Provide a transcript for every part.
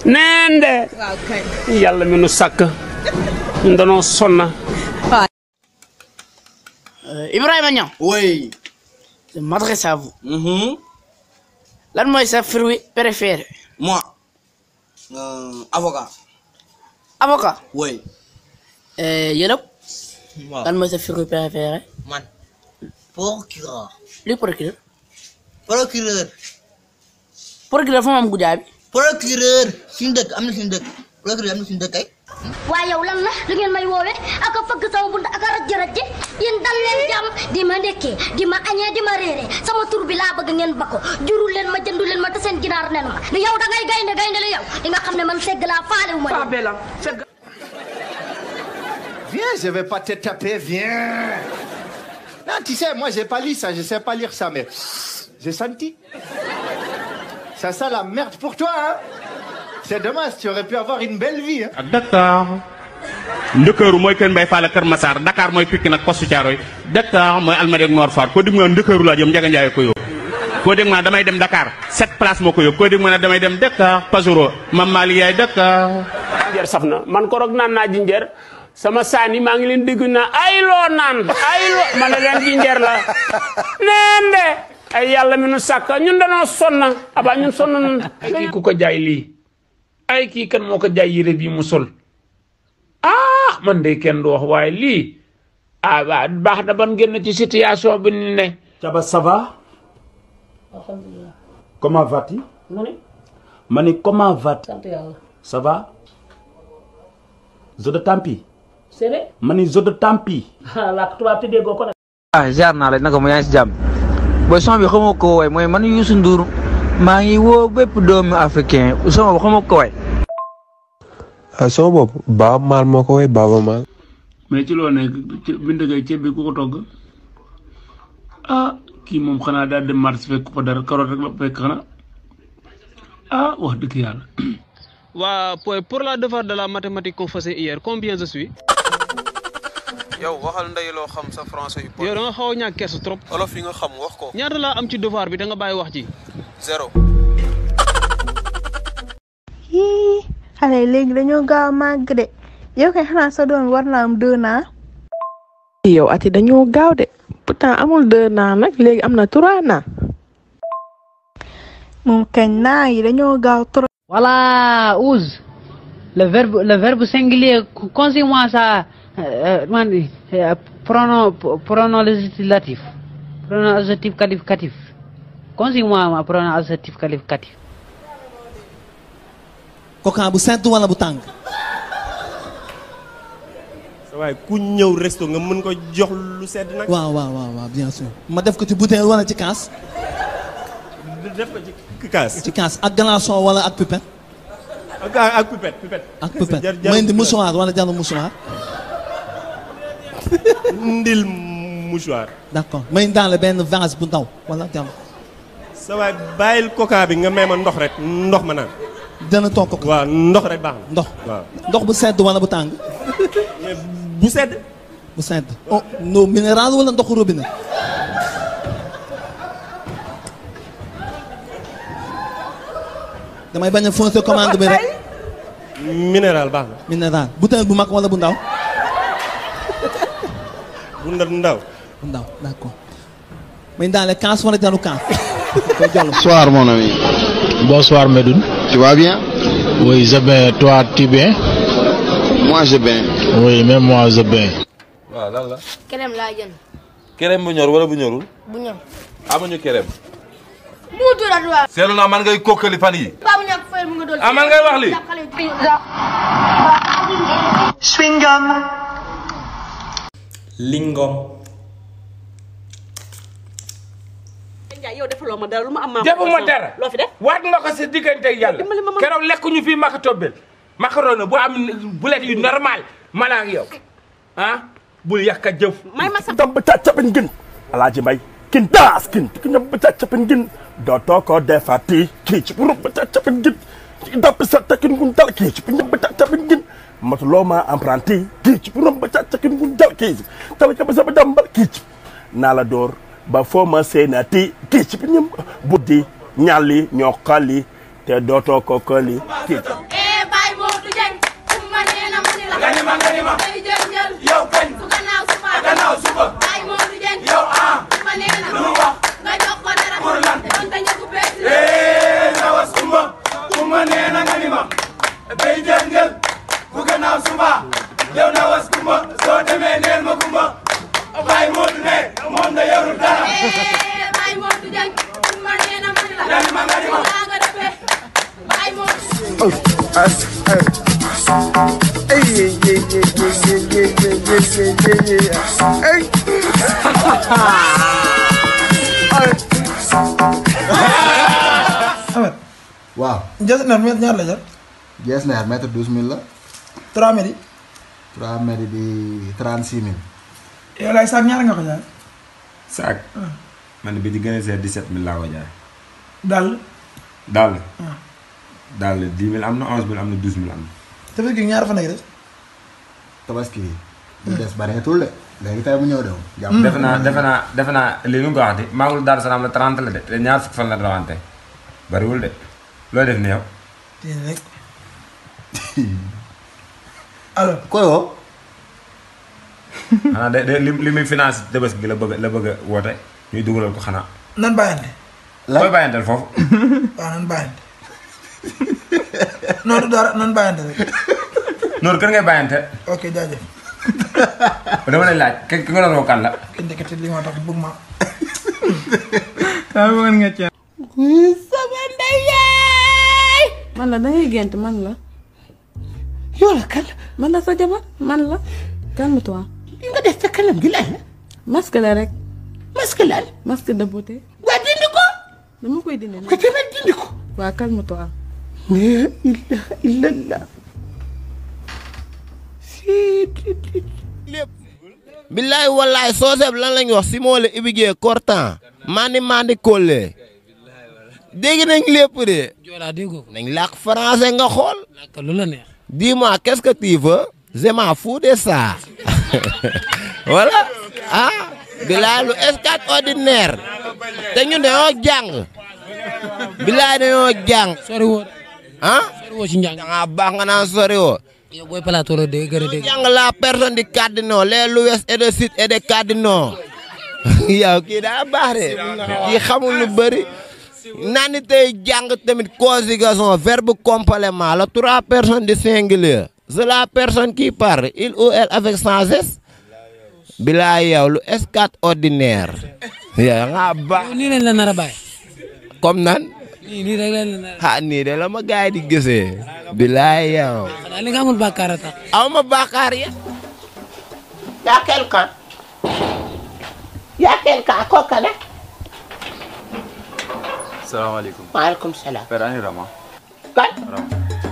neen de waaw kay. yàlla mi nu sàkk ñun danoo sonna Ibrahima Niang Oui. je m'adresse à vous Mhm. lan mooy sa fruit préféré Moi. Euh, avocat. avocat Oui. yëlëb Waaw. lan mooy sa fruit préféré Man. Procureur. luy procureur Procureur. procureur fa mu am guddaa bi Procureur. Suñu dëkk am na suñu dëkk. Procureur am na suñu dëkk ay. waaye yow lan la lu ngeen may woowee aka fëgg sama bunt aka rajj rajje yéen dal leen jàmm di ma ndekkee di ma añee di ma réeree sama tur bi laa bëgg ngeen ba ko jurul leen ma jëndu leen ma te seen ginaar nen ma li yow da ngay gaynde gaynde la yow di nga xam ne man segg laa faalewu ma leen Viens, je vais pas te taper, viens. Non, tu sais, moi, j'ai pas lu ça, je sais pas lire ça, mais j'ai senti. Ça sent la merde pour toi, hein. C'est dommage, tu aurais pu avoir une belle vie, hein. ak Dakar ndëkkëru mooy Kër Mbay Fall ak Kër Massar Dakar mooy Pikine ak Poste Thiaroye Dakar mooy Almadies ak Nord Foire koo dégg mu ne ndëkkëru laa jëm Njaga Njaay ko yóbbu koo dégg mu ne damay dem Dakar sept place moo ko yóbbu koo dégg mu ne damay dem Dakar Pajoro Mam Mali yaay Dakar jinjeer saf na man ko rog naan naa jinjeer sama saani maa ngi leen dégg naa ay loo naan ay loo ma ne leen jinjeer la neen de ay yàlla mi nu sàkk ñun danoo sonna aba ñun sonn nun ay kii ku ko jaay lii ay kii kan moo ko jaay yére bii mu sol ah man de kenn du wax waaye lii ah waa baax na ban génn ci situation bi ni ne Chaba, ça va Comment vas-tu Mani, comment vas-tu Ça va Zo de Tampi Mani, zo de Tampi ah ziar naa la naka mu yaa ngi si jàmm booy son bi xamoo ko way mooy man Youssou Ndour maa ngi woo bépp doomu africain son bi xamoo ko way ah sama bopp Baaba Maal moo ko woy Baaba Maal. mais ci loo nekk ci bind ngay ceeb bi ku ko togg ah kii moom xanaa daal dem marché fekk fa dara carotte rek la fekk xanaa ah wax dëgg yàlla. waa pour pour la devoir de la mathématique qu'on faisait hier combien je suis. yow waxal ndey loo xam sa français yu yow da nga xaw a ñàkk kersa trop. olof yi nga xam wax ko. ñaata laa am ci devoir bi da nga bàyyi wax ji. zéro. Hii, xale yi léegi dañoo gaaw a màgg de yow kay xanaa sa doom war naa am deux ans. yow ati dañoo gaaw de pourtant amul deux ans nag léegi am na trois ans. moom kañ naa yi dañoo gaaw trop. Voilà, use. Le verbe, le verbe singulier, consigne-moi ça, euh, man, euh, pronom, pronom législatif, pronom adjectif qualificatif. Consigne-moi ma pronom adjectif qualificatif. Coca bu sedd wala bu tàng. sa waay ku ñëw resto nga mën ko jox lu sedd nag. waaw waaw waaw waaw bien sûr. ma def ko ci bouteille wala ci kaas. def ko ci kaas. ci kaas ak glaçon wala ak pipette. ak ak pipette pipette. ak pipette ma indi mouchoir wala jarul mouchoir. ndil mouchoir. d'accord ma indi daal benn vase bu ndaw wala jarul. sa waay bàyyil coca bi nga may ma ndox rek ndox ma naan. dana toog ko. waaw ndox rek baax na. ndox waaw. ndox bu sedd wala bu tàng. bu sedd. bu sedd oh no minéral wala ndoxu robinet. damay bañ a foncer commande bi rek. minéral baax na. minéral bouteille bu mag wala bu ndaw. bu ndaw. bu ndaw d'accord. may daale kaas wala jaru kaas. Bonsoir mon ami. Bonsoir Medoun. Tu vas bien Oui, je vais. Toi, tu bien Moi je bien. Oui, même moi, je bien. waaw lan la. kerem laa jënd kerem bu ñor wala bu ñorul. bu ñëw. amuñu kerem. mu turat waa. seetlu naa man ngay kokkali fan yi Paa bu ñàkk fayal mu nga doon. ah man ngay wax li Swingam. Lingom. Ndiaye yow defaloo ma dara lu ma am maa defuma dara loo fi def waat nga ko sa diggante ak yàlla dimbali ma ma keroog lekkuñu fii maka tobbel macaroni bu am bulet yu normal mana ak yow ah bul yàq a jëf may ma sa tam ba càccapen gin alaaji mbay kin daas kin ki ñam ba càccapen gin dootoo ko defati kii ci bu ba càccapen gin ci dapp sa takin gun dal kii ci bu ñam ba càccapen gin matuloo ma apprenti kii ci bu ba càccapen gun dal kii ci tal ka ba sa ba dambal kii ci naa la door ba foo ma seenati kii ci bu ñam buddi ñalli ñoo xali te dootoo ko këli kii ci nee na lu wax nga jox ko dara pour lan donte ñëpp bees la Eh, nawas kumba kumba nee na nga ni ma bay jël njël bu gannaaw suba yow nawas kumba soo demee neel ma kumba bàyyi moodu ne moom da yorul dara Eh, Baye Modou Dieng kumba nee na man la nga ni ma nga ni ma laa nga defee Baye Modou waaw. Jesner mètre ñaar la jar. Jesner mètre douze mille la. 3 mètres yi. 3 mètres di 36 mille. yow laay saak ñaar nga ko jaay. saak man bi di gën a seet 17 mille laa ko jaay daal. daal ah. daal 10 mille am na 11 mille am na 12 mille am na tabaski gi ñaar fan ak des. tabaski bi. lu des bareetul de léegi tey mu ñëw de moom. jàpp defe naa defe naa defe naa lii nu nga ko waxati maagul Daaru Salaam la 30 la de te ñaar fukk fan la rawante bariwul de loo def ni yow tey rek. alors. koy woo. xanaa de de li li muy finance tabaski gi la bëgg la bëgg a woote ñuy dugalal ko xanaa nan bàyyante. koy bàyyanteel foofu waaw nan bàyyante. non du dara nan bàyyante rek. noonu kër ngay bàyyante ok jaajëf. dama lay laaj ki ki nga doon woo kan la ki ndekete li ma tax bëgg ma. daa bëggoon nga ceeb. sama ndey yaay. man la da ngay gént man la. yow la kan. man la sa jabar man la. calme-toi. li nga def sa kanam gi lan la. masque la rek. masque lan. masque de beauté. waa dindi ko. dama koy dindi. ko tamit dindi ko. waa calme-toi. la ilaha illallah. billaay wallaay sooseb lan lañ wax simoole ibigee kortan mandi mandi kolle dégg nañ lépp de Joola déggoo ko. nañ làkk français nga xool Naka lu la neex. dis-moi qu'est-ce que tu veux je m'en fous de ça voilà ah billaay lu extraordinaire te ñu dañoo jàng billaay dañoo jàng sori woo ah sori woo ci njàng. da ngaa baax nga naan sori woo yow booy plateau la dégg gën a dégg. jàng la personne di cardinaux les loues et de sud et de cardinaux yow kii daa baax de kii xamul lu bëri naan ni tey jàng tamit conjugation verbe complément la trois personnes du singulier c'est la personne qui parle il ou elle avec sans S bilaa yow lu extraordinaire yow nga baax yow nii lañ la nar a bàyyi. comme nan nii nii rek lañ la nar a. ah nii de la ma gaay di gisee bilaa yow xanaa li nga amul bàkkaar a tax. aw ma bàkkaar ya Y'a quelqu'un Y'a quelqu'un kooka nag. salaamaaleykum. maaleykum salaam. Père ani Rama. kan. Rama.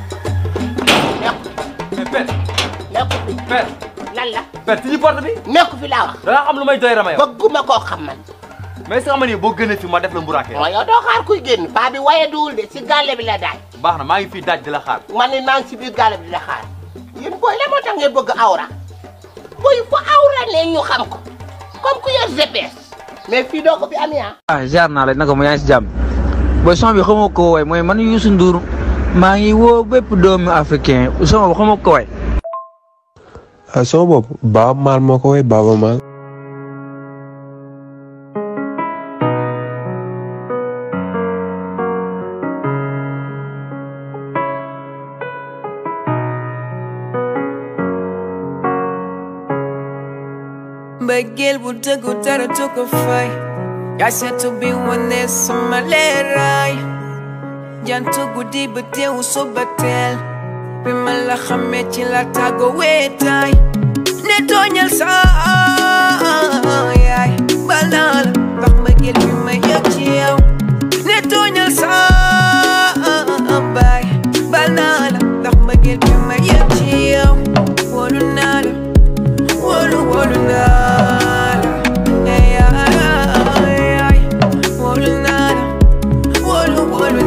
mais père. nekku fi. Père. lan la. Père tijji porte bi. nekku fi laa wax. da nga xam lu may doy Rama yow. bëgguma koo xam man. mais est-ce que xam nga ni boo gënee fi ma def la mburaake. mooy yow doo xaar kuy génn paa bi waye duwul de si gàlle bi la daaj. baax na maa ngi fii daaj di la xaar. man ni maa ngi si biir gàlle bi di la xaar. yéen booy la moo tax ngeen bëgg awra. booy fu awra ne ñu xam ko. comme ku yor GPS. mais fii doo ko fi am yaa. ah ziar naa la naka mu yaa ngi si jàmm booy son bi xamoo ko woy mooy man Youssou Ndour maa ngi woo bépp doomu africain son bi xamoo ko woy ah sama bopp Baaba Maal moo ko woy Baaba Maal. mbëggeel bu dëggu dara du ko fay yaa seetu bi wane sama leeraay jantu guddi ba teewu suba teel bi ma la xamee ci la tàggo weetaay ne tooñal sa yaay balaa la ndax mbëggeel bi ma yëg ci yow ne tooñal sa baay balaa la ndax mbëggeel bi ma yëg ci yow wóolu naa la wóolu wóolu naa la ay ay ay wóolu naa la wóolu wóolu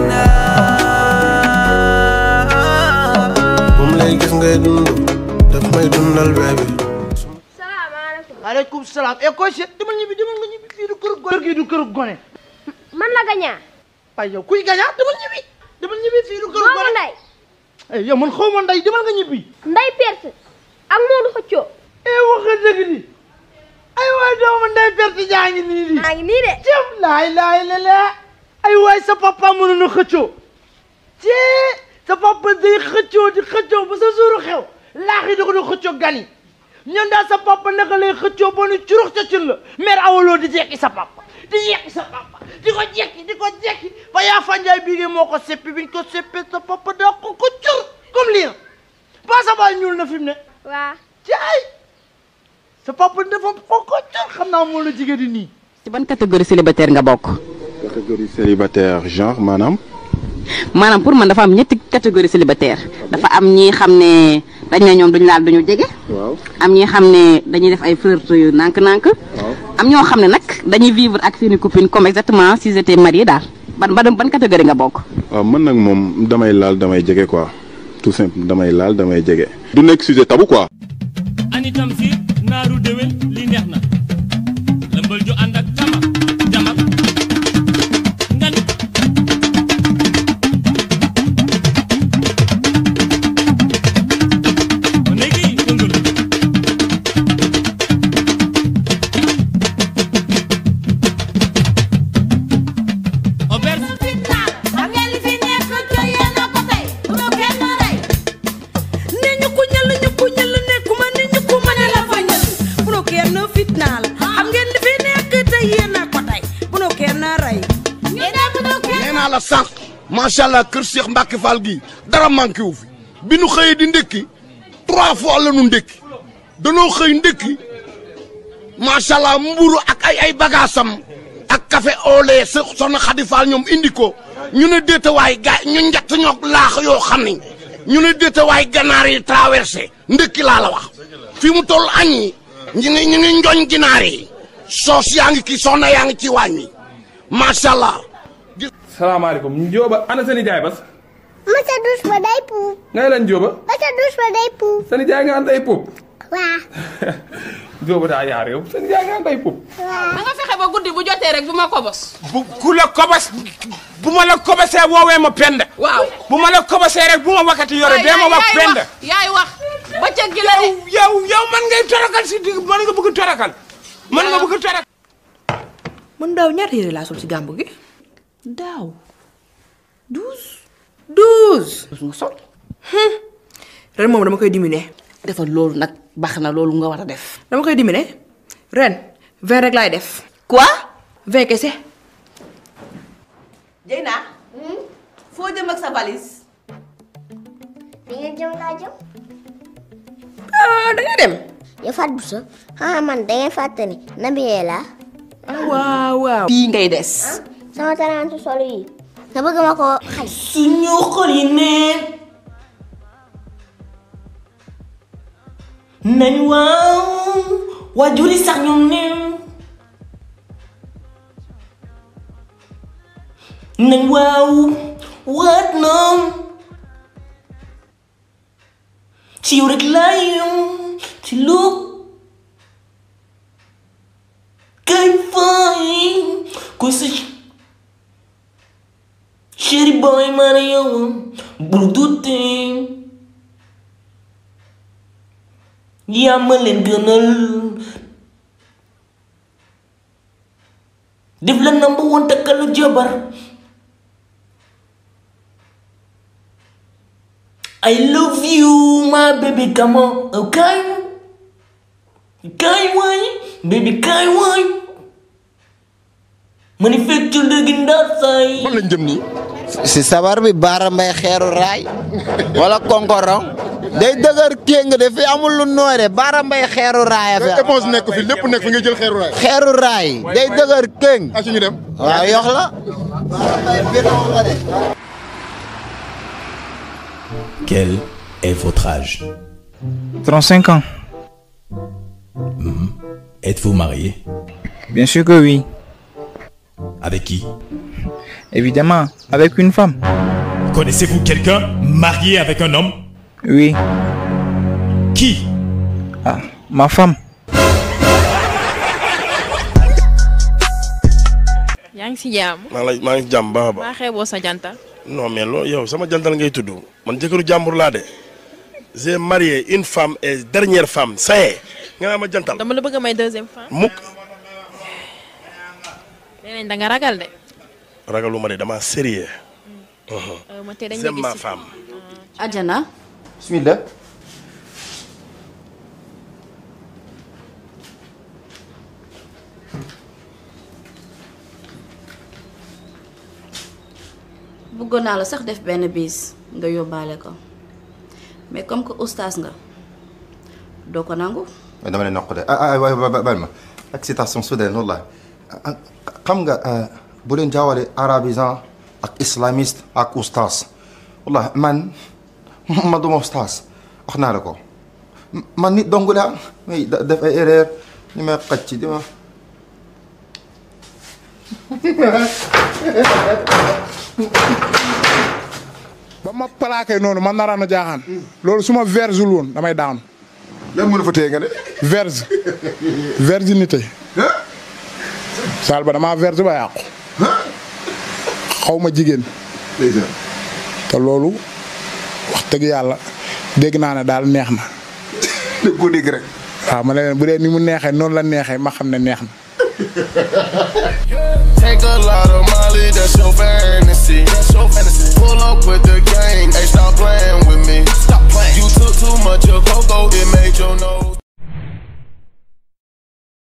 naa moom lay gis ngay dund daf may dundal bébé. maaleykum salaam e koy seet demal ñibbi demal nga ñibbi fii du kër gone kër gi du kër gone man la gañaa ay yow kuy gañaa demal ñibbi demal ñibbi fii du kër moomu gone nday ay yow man xaw ma nday demal nga ñibbi nday perse ak Moodu xëccoo e wax nga dëgg di ay wa samay doomu ndey perte jaa ngi nii di maa ngi nii de jëm laay laay la la ay waay sa papa mënu na xëccoo ci sa papa day xëccoo di xëccoo ba sa suuru xew laax yi da ko doon xëccoo gan yi ñun daal sa papa naka lay xëccoo ba nu curux ca cin la mère awaloo di jekki sa papa di jekki sa papa di ko jekki di ko jekki ba yaa fanjaay bii moo ko seppi biñ ko seppee sa papa daa ko ko cur comme lii pas sa baay ñuul na fi mu ne waa caay sa papa dafa ko ko cur xam naa moom la jigéen di nii ci ban catégorie célibataire nga bokk catégorie célibataire genre maanaam maanaam pour man dafa am ñetti catégorie célibataire dafa am ñi xam ne dañ ne ñoom duñu laal duñu jege waaw am ñi xam ne dañuy def ay flirt yu nànk-nànk am ñoo xam ne nag dañuy vivre ak seeni copine comme exactement si j'étais marié daal ban ban ban catégorie nga bokk waaw man nag moom damay laal damay jege quoi tout simple damay laal damay jege du nekk sujet tabou quoi ani tam si naaru déwén li neex na lëmbal ju ànd ak tama jamak ngan léegi yëngal auberge xam ngeen li fi nekk te yéen a ko tey bu ma kenn rey ne ñu ko ñal ñu ko ñal nekkuma ne ñu ko mën a la fa ñal bu nu kenn fitnaal xam ngeen li fi nekk te yéen a ko tey bu nu kenn rey ñu ne bu nu kenn nee naa la sànq macha allah kër Cheikh Mbacke Fall gii dara manqué wu fi bi nu xëyee di ndékki trois fois la nu ndékki danoo xëy ndékki macha allah mburu ak ay ay bagaasam ak café au lait sa soxna Xadi Fall ñoom indi ko ñu ne déetawaay ga ñu njatt ñoo laax yoo xam ni ñu ne déetawaay ganaar yi traversé ndékki laa la wax fi mu toll añ yi ñu ngi ñu ngi njoñ ginaar yi soos yaa ngi kii soxna yaa ngi ci waañ wi macha allah. salaamaaleykum Njóoba ana sa nijaay bas ma sa douche ba day puub ngay lan Njóoba ma sa douche ba day puub sa nijaay nga am day puub waa Njóoba daa yaar yow sa nijaay nga am day puub na nga fexe ba guddi bu jotee rek bu ma kobos. bu ku la kobos bu ma la kobosee woowee ma penda. waaw bu ma la kobosee rek bu ma wakati yore dee ma wax penda. yaay wax bëccëg gi la de. yow yow man ngay torakal si digg man nga bëgg torakal. man nga bëgg torakal. man daaw ñaata yére laa sol ci gàmbu gi daaw douze douze douze nga sol ren moom dama koy diminuer defal loolu nag baax na loolu nga war a def dama koy diminuer ren vingt rek laay def quoi vingt kese Jeyna foo jëm ak sa valise di ngeen jëm laa jëm ah da nga dem yow Fatou Bousso ah man da ngeen fàtte ni nabiyee laa ah waaw waaw fii ngay des sama tarantu solo yi nga bëgg ma ko xaj suñu xol yi neen nañ waaw waajur yi sax ñoom neen nañ waaw waat noom ci yow rek laa yem ci lu kay fay ko sa chéri boy man yow bul dute yaa ma leen gënal def la number one takkal la jabar I love you my baby come on okay kaay waay baby kaay waay manifesture dëgg ndaat say fan lañ jëm nii. si sabar bi baara mbay xeeru raay wala konkorong day dëgër kéng de fi amul lu nooy de baara mbay xeeru raay a fi am. éponge nekk fi lépp nekk fi nga jël xeeru raay. xeeru raay day dëgër kéng ah ñu dem. waaw yox la Quel est votre âge 35 ans. Êtes-vous marié Bien sûr que oui. Avec qui Évidemment, avec une femme. Connaissez-vous quelqu'un marié avec un homme Oui. Qui Ah, ma femme. yaa ngi si jàmm. maa ngi lay maa ngi jàmm baax a baax. maa xeeboo sa jantal. non mais loolu yow sama jantal ngay tudd man jëkkëru jàmbur laa de j'ai marié une femme et dernière femme ça y est nga naa ma jantal dama la bëgg a may deuxième femme. mukk nee nañ da nga ragal de. ragaluma de dama sérieux Euh, ma tey dañ la j'aime gis ma ci- femme Adjana bismillah bëggoon naa la sax def benn bis nga yóbbaale ko mais comme que oustaz nga doo ko nangu dama ne noq de ah ah waay waay baal ma excitation soudaine wallah ah, xam nga ah, bu leen jaawale arabisant ak islamiste ak oustaz wallah man ma duma oustaz wax naa la ko man nit dong laa may da- def ay erreur ñu may xëcc di ma ba ma plaqué noonu man naraan a jaaxaan loolu su ma vergul woon damay daanu. lan mën a fa téye nga de. verge virginité. saal ba damaa verge ba yàqu. xaw ma jigéen. te loolu wax dëgg yàlla dégg naa ne daal neex na. dégg ko dégg rek. waaw ma ne leen bu dee ni mu neexee noonu la neexee ma xam ne neex na. Take a lot of Molly, that's your fame.